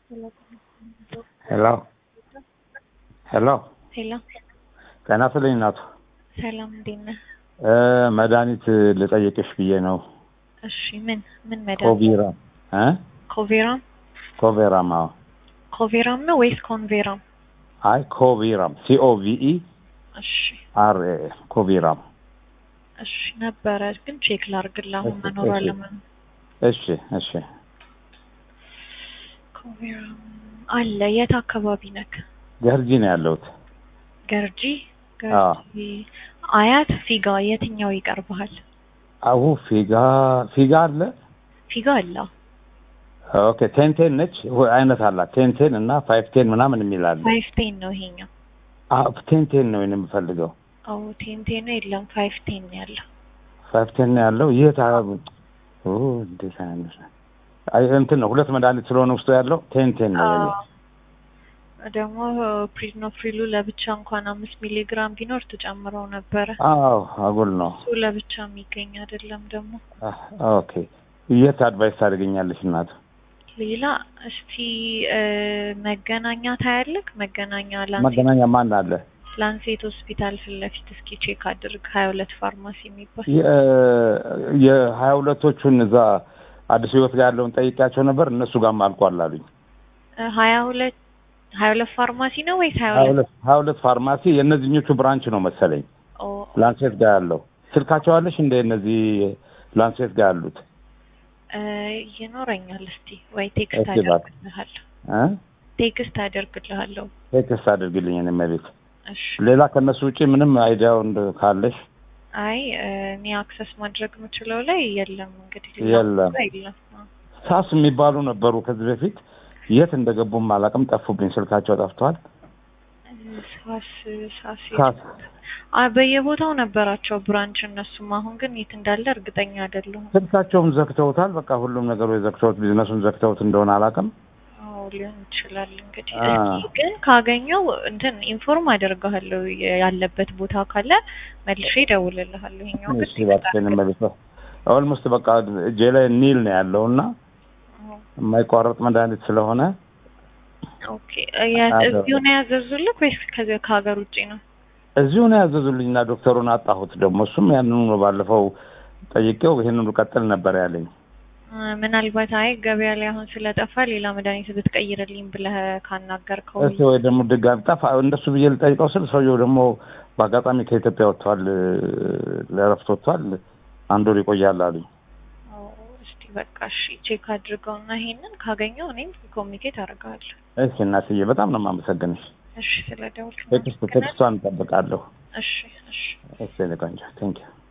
ሄሎ ሄሎ ሄሎ ጤና ይስጥልኝ እናቱ። ሰላም እንዴት ነህ? እ መድኃኒት ልጠይቅሽ ብዬ ነው። እሺ ምን ምን መድኃኒት? ኮቪራም እ ኮቬራም ኮቬራም አዎ። ኮቬራም ነው ወይስ ኮንቬራም? አይ ኮቪራም ሲኦቪኢ እሺ አር ኤ ኮቪራም። እሺ ነበረ ግን ቼክ ላርግልህ አሁን እሺ፣ መኖር እሺ። አለመኖር። እሺ እሺ። ኮቬራም አለ። የት አካባቢ ነክ? ገርጂ ነው ያለሁት። ገርጂ አዎ። ገርጂ አያት ፊጋ የትኛው ይቀርብሃል? አሁ ፊጋ ፊጋ አለ። ፊጋ አለ። ኦኬ ቴንቴን ነች ወይ አይነት አላት። ቴንቴን እና ፋይቭ ቴን ምናምን የሚል አለ። ፋይቭ ቴን ነው ይሄኛው። አዎ ቴንቴን ነው እኔ የምፈልገው። አዎ ቴን ቴን ነው የለም ፋይቭ ቴን ነው ያለው። ፋይቭ ቴን ነው ያለው። የት አ- ኦ እንዴት አይነት አይ እንትን ነው ሁለት መድኃኒት ስለሆነ ውስጡ ያለው ቴንቴን ነው የኔ። አዎ። ደግሞ ፕሪድኖፍሪሉ ለብቻ እንኳን አምስት ሚሊ ግራም ቢኖር ትጨምረው ነበረ። አዎ አጉል ነው። እሱ ለብቻ የሚገኝ አይደለም። ደግሞ አህ፣ ኦኬ የት አድቫይስ ታደርገኛለሽ እናቱ? ሌላ እስቲ እ፣ መገናኛ ታያለክ? መገናኛ ላንሴት መገናኛ ማን አለ? ላንሴት ሆስፒታል ፊት ለፊት እስኪ ቼክ አድርግ። ሀያ ሁለት ፋርማሲ የሚባል የ- የሀያ ሁለቶቹን እዛ አዲስ ህይወት ጋር ያለውን ጠይቄያቸው ነበር። እነሱ ጋርም አልቋል አሉኝ። እ፣ ሀያ ሁለት ሀያ ሁለት ፋርማሲ ነው ወይስ ሀያ ሀያ ሁለት ሁለት ሀያ ሁለት ፋርማሲ የእነዚህኞቹ ብራንች ነው መሰለኝ ኦ፣ ላንሴት ጋር ያለው ስልካቸው አለሽ እንደ እነዚህ ላንሴት ጋር ያሉት እ፣ ይኖረኛል። እስቲ ወይ ቴክስት እስቲ እባክህ። አደርግልሃለሁ። እ? ቴክስት አደርግልሃለሁ። ቴክስት አድርግልኝ እኔ መቤት እሺ ሌላ ከእነሱ ውጪ ምንም አይዲያው እንደ ካለሽ አይ እ፣ እኔ አክሰስ ማድረግ የምችለው ላይ የለም። እንግዲህ ሌላ የለም። ቦታ የለም። አዎ። ሳስ የሚባሉ ነበሩ ከዚህ በፊት የት እንደገቡም አላውቅም። ጠፉብኝ፣ ስልካቸው ጠፍቷል። ሳስ ሳስ ሳስ አ በየቦታው ነበራቸው ብራንች። እነሱም አሁን ግን የት እንዳለ እርግጠኛ አይደለሁም። ስልካቸውም ዘግተውታል። በቃ ሁሉም ነገሮች ዘግተውት ቢዝነሱን ዘግተውት እንደሆነ አላውቅም። አዎ ሊሆን ይችላል እንግዲህ። አ። እስኪ ግን ካገኘው እንትን ኢንፎርም አደርግሃለሁ ያለበት ቦታ ካለ መልሼ እደውልልሃለሁ። ይሄኛው ግን እሺ እባክሽን መቤት ኦልሞስት በቃ እጄ ላይ ኒል ነው ያለው እና አዎ። የማይቋረጥ መድኃኒት ስለሆነ ኦኬ ያ- አዎ። እዚሁ ነው ያዘዙልህ ወይስ ከዚ- ከሀገር ውጭ ነው? እዚሁ ነው ያዘዙልኝና ዶክተሩን አጣሁት። ደግሞ እሱም ያንኑ ነው ባለፈው ጠይቄው ይህንኑ ቀጥል ነበር ያለኝ። አ፣ ምናልባት አይ ገበያ ላይ አሁን ስለጠፋ ሌላ መድኃኒት ብትቀይርልኝ ብለህ ካናገርከው እሺ ወይ ደግሞ ድጋሚ ጠፋ እንደሱ ብዬ ልጠይቀው ስል ሰውየው ደግሞ በአጋጣሚ ከኢትዮጵያ ወጥቷል፣ ለእረፍት ወጥቷል። አንድ ወር ይቆያል አሉኝ። አዎ፣ እስቲ በቃ እሺ ቼክ አድርገውና ይሄንን ካገኘው እኔም ኮሚኒኬት አደርጋለሁ። እሺ እናትዬ በጣም ነው የማመሰግንሽ። እሺ ስለ ደውልክ ቴክስት ቴክስቷን እንጠብቃለሁ። እሺ እሺ እሺ ቆንጆ ቴንኪው